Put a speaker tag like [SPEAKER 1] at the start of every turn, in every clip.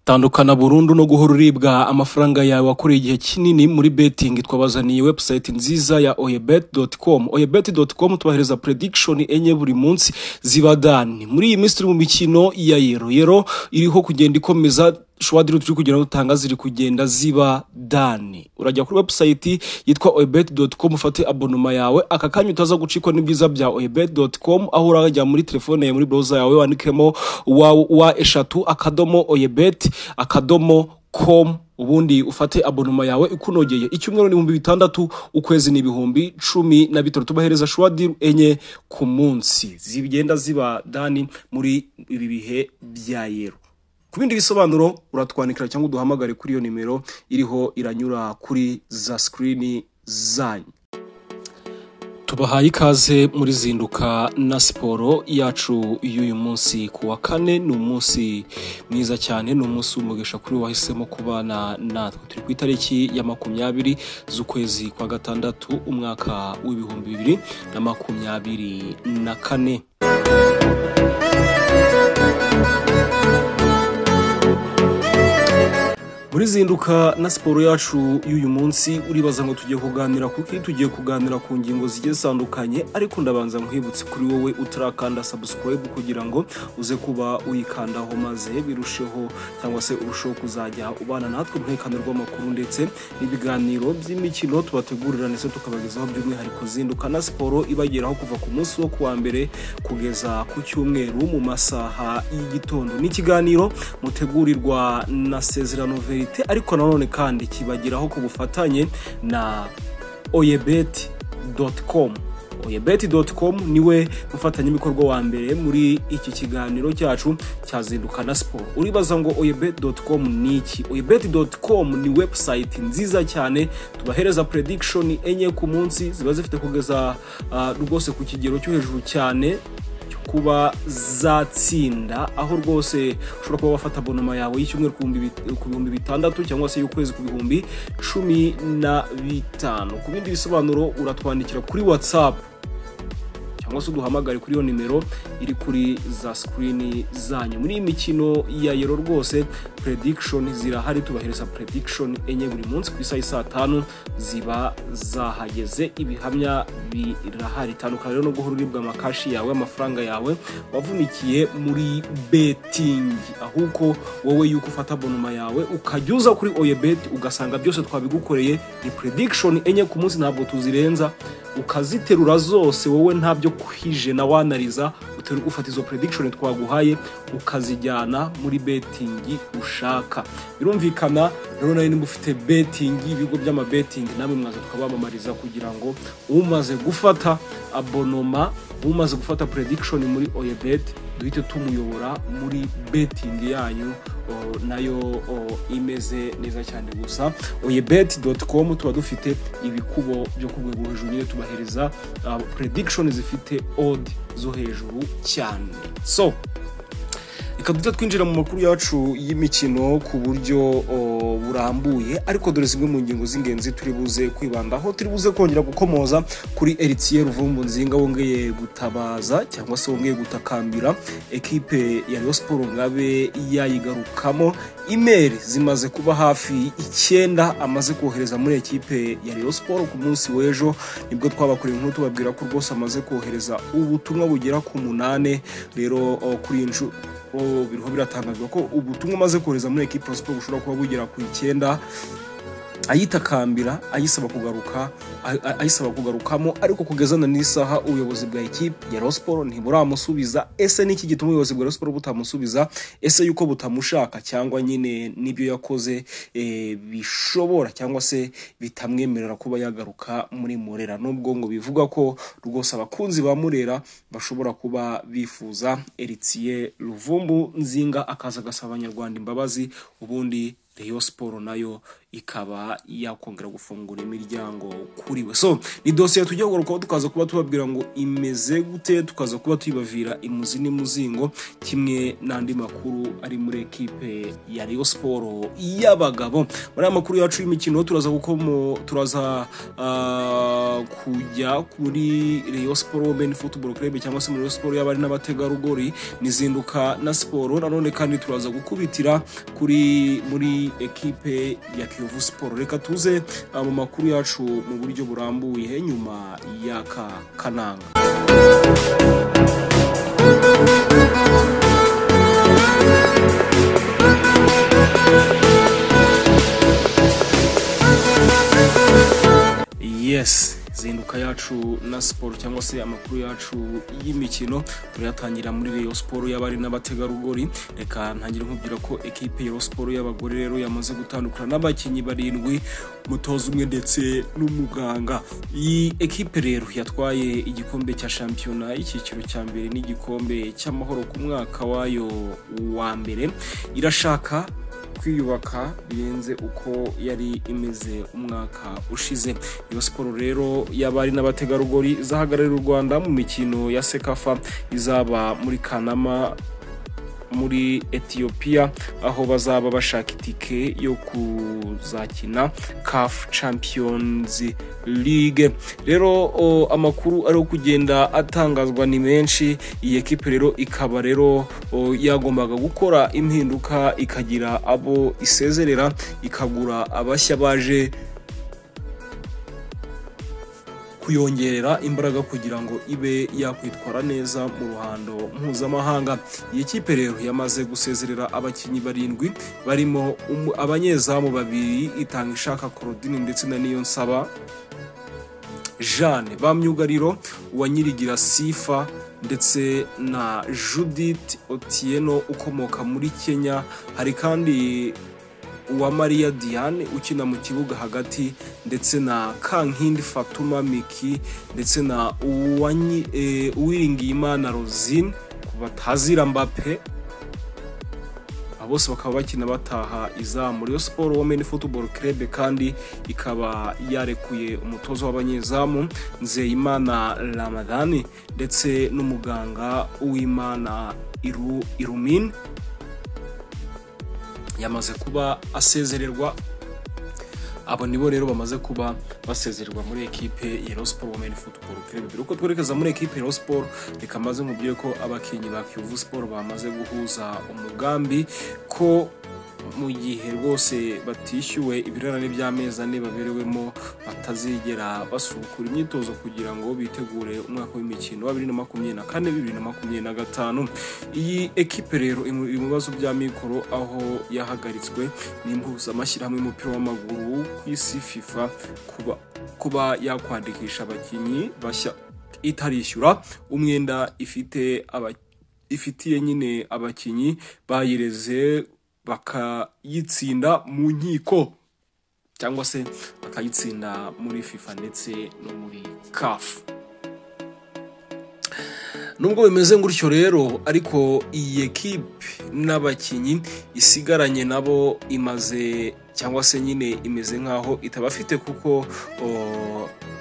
[SPEAKER 1] tandukana burundu no guhora uribwa amafaranga yawe wakoreye igihe kinini muri betting twabazaniye website nziza ya oyebet.com oyebet.com tubahereza prediction enye buri munsi ziba dani muri iyi minsi turi mu mikino ya yero yero iriho kugenda ikomeza shwadiro turi kugira ngo dutanga ziri kugenda ziba dani urajya kuri website yitwa oyebet.com ufate abonoma yawe aka kanya utaza gucikwa n'ibyiza bya oyebet.com aho urajya muri telefone yawe muri browser yawe wandikemo wa, wa eshatu akadomo oyebet akadomo com ubundi ufate abonoma yawe ikunogeye icyumweru n'ibihumbi bitandatu ukwezi ni ibihumbi cumi na bitatu tubahereza shwadiru enye ku munsi zigenda ziba dani muri ibi bihe bya yero ku bindi bisobanuro uratwandikira cyangwa uduhamagare kuri iyo nimero iriho iranyura kuri za sikirini zanyu tubahaye ikaze muri zinduka na siporo yacu y'uyu munsi ku wa kane ni umunsi mwiza cyane ni umunsi w'umugisha kuri wahisemo kubana natwe turi ku itariki ya makumyabiri z'ukwezi kwa gatandatu umwaka w'ibihumbi bibiri na makumyabiri na kane muri zinduka na siporo yacu y'uyu munsi uribaza ngo tugiye kuganira kuki tugiye kuganira ku ngingo zigiye zitandukanye ariko ndabanza nkwibutse kuri wowe utarakanda subscribe kugira ngo uze kuba uyikandaho maze birusheho cyangwa se urusheho kuzajya ubana natwe uruherekane rw'amakuru ndetse n'ibiganiro by'imikino tubategurira ndetse tukabagezaho by'umwihariko zinduka na siporo ibageraho kuva ku munsi wo kuwa mbere kugeza ku cyumweru mu masaha y'igitondo ni ikiganiro mutegurirwa na sezerano veri ariko nanone kandi kibageraho ku bufatanye na oyebeti.com oyebeti.com niwe mufatanyabikorwa wa mbere muri iki kiganiro cyacu cyazinduka na siporo uribaza ngo oyebeti.com ni iki oyebeti.com ni website nziza cyane tubahereza prediction enye ku munsi ziba zifite kugeza rwose ku kigero cyo hejuru cyane kuba zatsinda aho rwose ushobora kuba wafata abonoma yawe y'icyumweru ku bihumbi bitandatu cyangwa se y'ukwezi ku bihumbi cumi na bitanu ku bindi bisobanuro uratwandikira kuri watsapu cyangwa se uduhamagare kuri iyo nimero iri kuri za sikirini zanyu muri iyi mikino ya yero rwose predikishoni zirahari tubahereza predikishoni enye buri munsi ku isaha saa tanu ziba zahageze ibihamya birahari tandukana rero no guhora uribwa amakashi yawe amafaranga yawe wavunikiye muri betingi ahubwo wowe yuko ufata abonoma yawe ukajya uza kuri oyebeti ugasanga byose twabigukoreye ni predikishoni enye ku munsi ntabwo tuzirenza ukaziterura zose wowe ntabyo kwijena wanariza ufata izo predikishoni twaguhaye ukazijyana muri betingi ushaka birumvikana rero nawe niba ufite betingi ibigo by'amabetingi namwe mwaza tukabamamariza kugira ngo umaze gufata abonoma umaze gufata predikishoni muri oyebeti duhite tumuyobora muri betingi yanyu nayo imeze neza cyane gusa oyebeti doti komu tuba dufite ibikubo byo ku rwego hejuru nyine tubahereza predikishoni zifite odi zo hejuru cyane so reka duhita twinjira mu makuru yacu y'imikino ku buryo burambuye ariko dore zimwe mu ngingo z'ingenzi turi buze kwibandaho turi buze kongera gukomoza kuri eritiye ruvumbu nzinga wongeye gutabaza cyangwa se wongeye gutakambira ekipe ya Rayon siporo ngabe yayigarukamo imeri zimaze kuba hafi icyenda amaze kohereza muri ekipe ya Rayon siporo ku munsi w'ejo nibwo twabakoreye inkuru tubabwira ko rwose amaze kohereza ubutumwa bugera ku munane rero kuri iyi nshuro biriho biratangazwa ko ubutumwa amaze kohereza muri ekipa ya siporo bushobora kuba bugera ku icyenda ayitakambira ayisaba kugaruka ayisaba kugarukamo ariko kugezana n'isaha ubuyobozi bwa ekipe ya rosiporo ntiburamusubiza ese niki gituma ubuyobozi bwa rosiporo butamusubiza ese yuko butamushaka cyangwa nyine n'ibyo yakoze bishobora cyangwa se bitamwemerera kuba yagaruka muri murera nubwo ngo bivuga ko rwose abakunzi ba murera bashobora kuba bifuza eritiye ruvumbu nzinga akaza agasaba abanyarwanda imbabazi ubundi Rayon Sport nayo ikaba yakongera gufungura imiryango kuri we so ni dosiye tujya kugarukaho tukaza kuba tubabwira ngo imeze gute tukaza kuba tuyibavira imuzi n'imuzingo kimwe n'andi makuru ari muri ekipe ya Rayon Sport y'abagabo muri aya makuru yacu y'imikino turaza gukomo turaza ah, kujya kuri Rayon Sport Women Football Club cyangwa se muri Rayon Sport y'abari n'abategarugori nizinduka na siporo nanone kandi turaza gukubitira kuri muri ekipe ya Kiyovu Sport reka tuze ah, mu makuru yacu mu buryo burambuye nyuma y'aka kananga yes zinduka yacu na siporo cyangwa se amakuru yacu y'imikino turayatangira muri Rayon Sport y'abari n'abategarugori reka ntangire nkubwira ko ekipe ya Rayon Sport y'abagore rero yamaze gutandukana n'abakinnyi barindwi umutoza umwe ndetse n'umuganga iyi ekipe rero yatwaye igikombe cya shampiyona y'icyiciro cya mbere n'igikombe cy'amahoro ku mwaka wayo wa mbere irashaka kwiyubaka birenze uko yari imeze umwaka ushize iyo siporo rero y'abari n'abategarugori izahagararira u rwanda mu mikino ya sekafa izaba muri kanama muri etiyopiya aho bazaba bashaka itike yo kuzakina caf champions league rero o, amakuru ari kugenda atangazwa ni menshi iyi ekipe rero ikaba rero o, yagombaga gukora impinduka ikagira abo isezerera ikagura abashya baje kuyongerera imbaraga kugira ngo ibe yakwitwara neza mu ruhando mpuzamahanga iyi kipe rero yamaze gusezerera abakinnyi barindwi barimo umu- abanyezamu babiri itanga ishaka Claudine ndetse na Niyonsaba Jeanne ba myugariro wa Nyirigira Sifa ndetse na Judith Otieno ukomoka muri Kenya hari kandi uwa Maria Diane ukina mu kibuga hagati ndetse na Kankindi Fatuma Miki ndetse na Uwanyi- eh, Uwiringiyimana Rosine ku batazira Mbappe aba bose bakaba bakina bataha izamu Rayon Sport Women Football Club kandi ikaba yarekuye umutoza w'abanyezamu Nzeyimana Ramadhani ndetse n'umuganga Uwimana Iru, Irumin yamaze kuba asezererwa abo nibo rero bamaze kuba basezererwa muri ekipe ya Rayon Sport Women Football Club mbere uko twerekeza muri ekipe ya Rayon Sport reka maze nkubwire ko abakinnyi ba Kiyovu Sport bamaze guhuza umugambi ko mu gihe rwose batishyuwe ibirarane by'amezi ane baberewemo batazigera basukura imyitozo kugira ngo bitegure umwaka w'imikino wa bibiri na makumyabiri na kane bibiri na makumyabiri na gatanu iyi ekipe rero iri mu- iri mu bibazo bya mikoro aho yahagaritswe n'impuzamashyirahamwe y'umupira w'amaguru ku isi fifa kuba kuba yakwandikisha abakinnyi bashya itarishyura umwenda ifite aba- ifitiye nyine abakinnyi bayireze bakayitsinda mu nkiko cyangwa se bakayitsinda muri fifa ndetse no muri kafu nubwo bimeze gutyo rero ariko iyi ekipe n'abakinnyi isigaranye nabo imaze cyangwa se nyine imeze nk'aho itabafite kuko o,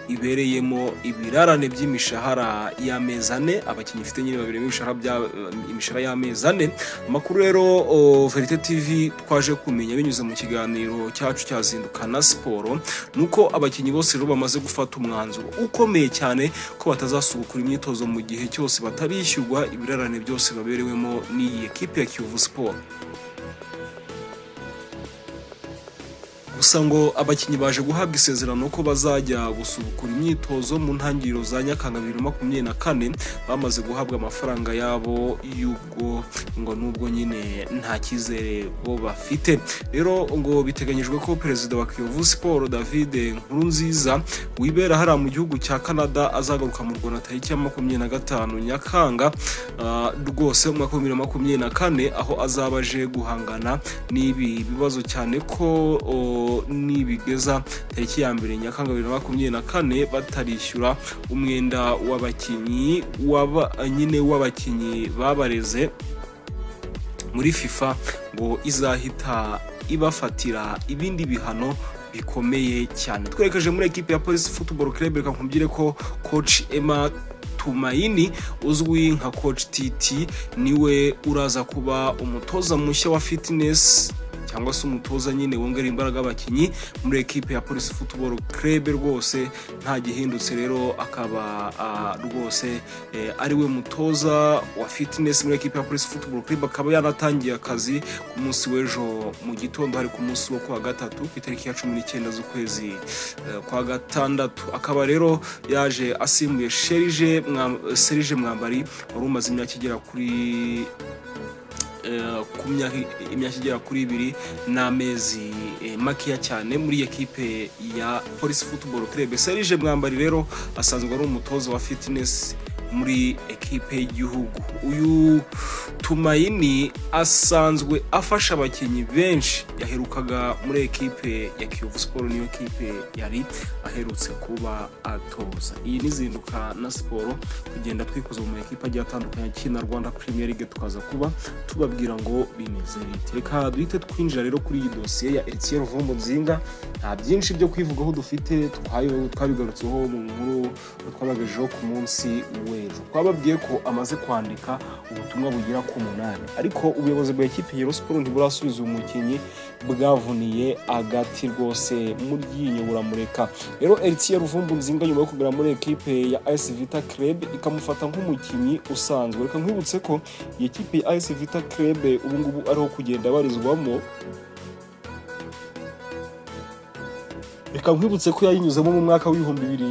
[SPEAKER 1] ibereyemo ibirarane by'imishahara y'amezi ane abakinnyi ifite nyine babereyemo ibishahara bya- imishahara y'amezi ane amakuru rero o, verite tv twaje kumenya binyuze mu kiganiro cyacu cyazinduka na siporo ni uko abakinnyi bose rero bamaze gufata umwanzuro ukomeye cyane ko batazasubukura imyitozo mu gihe cyose batarishyurwa ibirarane byose baberewemo n'iyi ekipe ya kiyovu siporo gusa ngo abakinnyi baje guhabwa isezerano ko bazajya gusubukura imyitozo mu ntangiriro za nyakanga bibiri na makumyabiri na kane bamaze guhabwa amafaranga yabo y'ubwo ngo nubwo nyine nta cyizere bo bafite rero ngo biteganyijwe ko perezida wa kiyovu siporo david nkurunziza wibera hariya mu gihugu cya canada azagaruka mu rwanda tariki ya makumyabiri na gatanu nyakanga ah, rwose umwaka w'ibihumbi bibiri na makumyabiri na kane aho azaba aje guhangana n'ibi bibazo cyane ko o, nibigeza tariki ya mbere nyakanga bibiri na makumyabiri na kane batarishyura umwenda w'abakinnyi waba nyine w'abakinnyi babareze muri fifa ngo izahita ibafatira ibindi bihano bikomeye cyane twerekeje muri ekipi ya polisi futuboro club reka nkubwire ko koci emma tumayini uzwi nka koci titi niwe uraza kuba umutoza mushya wa fitinesi cyangwa se umutoza nyine wongera imbaraga abakinnyi muri ekipe ya polisi futuboro club rwose nta gihindutse rero akaba ah, rwose eh, ari we mutoza wa fitinesi muri ekipe ya polisi futuboro club akaba yanatangiye akazi ku munsi w'ejo mu gitondo hari ku munsi wo kuwa gatatu ku itariki ya cumi n'icyenda z'ukwezi eh, kwa gatandatu akaba rero yaje asimbuye serije Mwa- serije mwambari wari umaze imyaka igera kuri eh, ku myaka imyaka igera kuri ibiri n'amezi eh, makeya cyane muri ekipe ya polisi futuboro club serije mwambari rero asanzwe ari umutoza wa fitness muri ekipe y'igihugu uyu tumayini asanzwe afasha abakinnyi benshi yaherukaga muri ekipe ya kiyovu siporo niyo kipe yari aherutse kuba atoza iyi ni izinduka na siporo kugenda twikoza mu makipe agiye atandukanye akina rwanda premier league tukaza kuba tubabwira ngo bimeze bite reka duhite twinjira rero kuri iyi dosiye ya etiyeni vumbu nzinga nta byinshi byo kwivugaho dufite twayo- twabigarutseho mu nkuru twabagejejeho ku munsi w'ejo twababwiye ko amaze kwandika ubutumwa bugera ku munani ariko ubuyobozi bwa ekipe ya siporo ntiburasubiza uyu mukinnyi bwavuniye agati rwose muryinyo buramureka rero Eritiye Ruvumbu Nzinga nyuma yo kugera muri ekipe ya AS Vita Club ikamufata nk'umukinnyi usanzwe reka nkwibutse ko iyi kipe ya AS Vita Club ubu ngubu ariho kugenda abarizwamo reka nkwibutse ko yayinyuzemo mu mwaka w'ibihumbi bibiri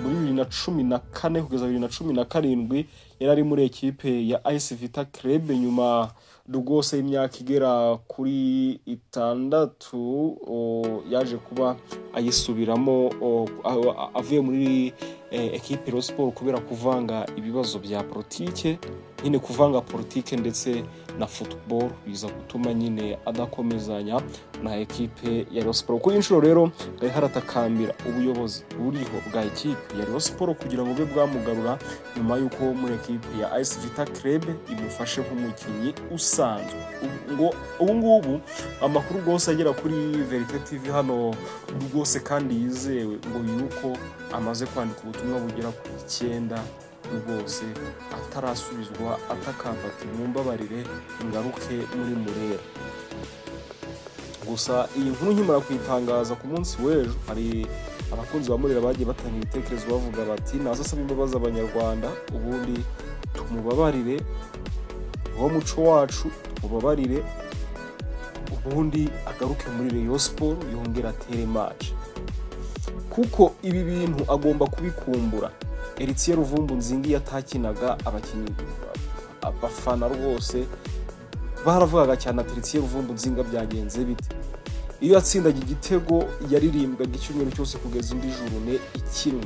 [SPEAKER 1] muri bibiri na cumi na kane kugeza bibiri na cumi na karindwi yari ari muri ekipe ya AS Vita Club nyuma rwose y'imyaka igera kuri itandatu o, yaje kuba ayisubiramo o, a- a- avuye muri eh, ekipe Rayon Sports kubera kuvanga ibibazo bya politike nyine kuvanga politike ndetse na football biza gutuma nyine adakomezanya na ekipe ya Rayon Sports kuri iyi nshuro rero yari haratakambira ubuyobozi buriho bwa ekipe ya Rayon Sports kugira ngo bube bwamugarura nyuma y'uko muri ekipe ya AS Vita Club imufashe nk'umukinnyi usanzwe Ubu- ngo ubu ngubu amakuru rwose agera kuri Verite TV hano rwose kandi yizewe ngo yuko amaze kwandika ubutumwa bugera ku icyenda rwose atarasubizwa atakamba ati mwumbabarire ngaruke muri murera gusa iyi nkuru nkimara kuyitangaza ku munsi w'ejo hari abakunzi ba murera bagiye batanga ibitekerezo bavuga bati naza asaba imbabazi abanyarwanda ubundi tumubabarire wo muco wacu mubabarire ubundi agaruke muri Rayon Sport yongere atere match kuko ibi bintu agomba kubikumbura Eritiye Ruvumbu Nzingi yatakinaga abakinnyi abafana rwose baravugaga cyane ati Eritiye Ruvumbu Nzinga byagenze bite iyo yatsindaga igitego yaririmbwaga icyumweru cyose kugeza indi jurune ikinwe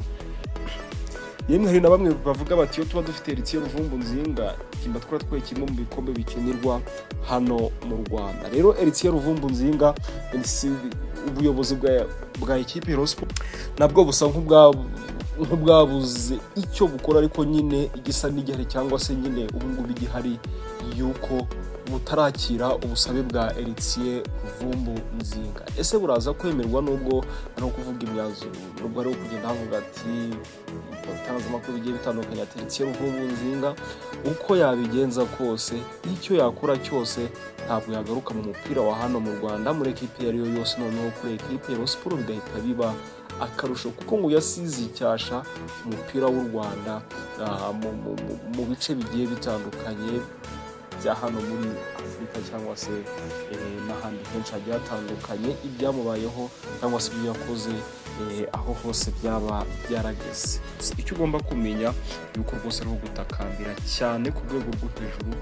[SPEAKER 1] yemwe hari na bamwe bavuga bati iyo tuba dufite Eritiye Ruvumbu Nzinga kimba twari twaye kimwe mu bikombe bikinirwa hano mu Rwanda rero Eritiye Ruvumbu Nzinga si- ubuyobozi bwa bwa ekipe ya Rayon Sports nabwo busa nk'ubwa- nk'ubwabuze icyo bukora ariko nyine igisa n'igihari cyangwa se nyine ubungubu igihari yuko butarakira ubusabe bwa Eritiye Vumbu Nzinga ese buraza kwemerwa nubwo ari ukuvuga imyanzuro nubwo ari kugenda havuga ati itangazamakuru bigiye bitandukanye ati Eritiye Vumbu Nzinga uko yabigenza kose icyo yakora cyose ntabwo yagaruka mu mupira wa hano mu Rwanda muri ekipe iyo ari yo yose noneho kuri ekipe ya Rayon Sports bigahita biba akarusho kuko ngo yasize icyasha umupira w'u Rwanda ah, mu, mu, mu- mu bice bigiye bitandukanye bya hano muri afurika cyangwa se eh, n'ahandi henshi hagiye hatandukanye ibyamubayeho cyangwa se ibyo yakoze eh, aho hose byaba byarageze icyo ugomba kumenya yuko rwose ari gutakambira cyane ku rwego rwo hejuru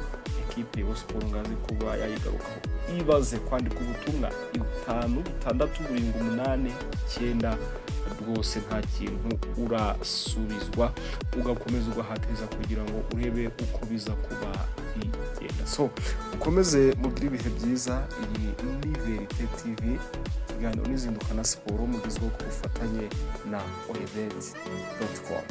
[SPEAKER 1] ekipe ya siporo ngazi kuba yayigarukaho ibaze kwandika ubutumwa bitanu bitandatu burindwi umunani icyenda rwose nta kintu urasubizwa ugakomeza ugahatiriza kugira ngo urebe uko biza kuba bigenda so ukomeze mugire ibihe byiza iyi ni verite tv ikiganiro n'izinduka na siporo mugezweho ku bufatanye na oyebeti doti komu